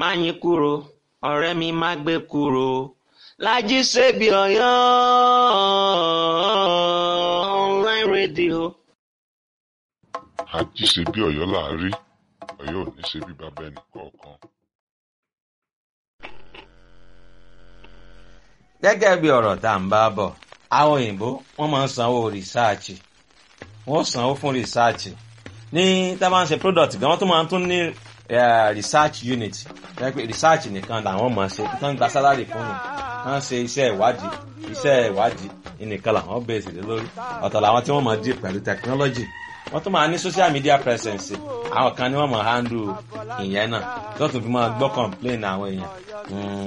má yín kúrò ọ̀rẹ́ mi má gbé kúrò Lájí Ṣebí Ọ̀yọ́ online radio. Àjí ṣe bí Ọ̀yọ́ là á rí Ọ̀yọ́ ò ní ṣe bí bàbá ẹnì kọ̀ọ̀kan. gẹ́gẹ́ bí ọ̀rọ̀ tá à ń bá bọ̀ àwọn òyìnbó wọ́n máa ń sanwó rìsáàchì wọ́n sanwó fún rìsáàchì ní tá a bá ń ṣe product gan wọ́n tún máa ń tún ní research unit jẹ́ pé research nìkan làwọn máa ṣe tán gba salary fún mi kán ṣe iṣẹ́ ìwádìí iṣẹ́ ìwádìí nìkan làwọn bẹ̀rẹ̀ lé lórí ọ̀tọ̀ làwọn tí wọ́n máa dì pẹ̀lú technology wọ́n tún máa ní social media presence àwọn kan ní wọ́n máa handle ìyẹn náà tó tún fi máa gbọ́ complain àwọn èèyàn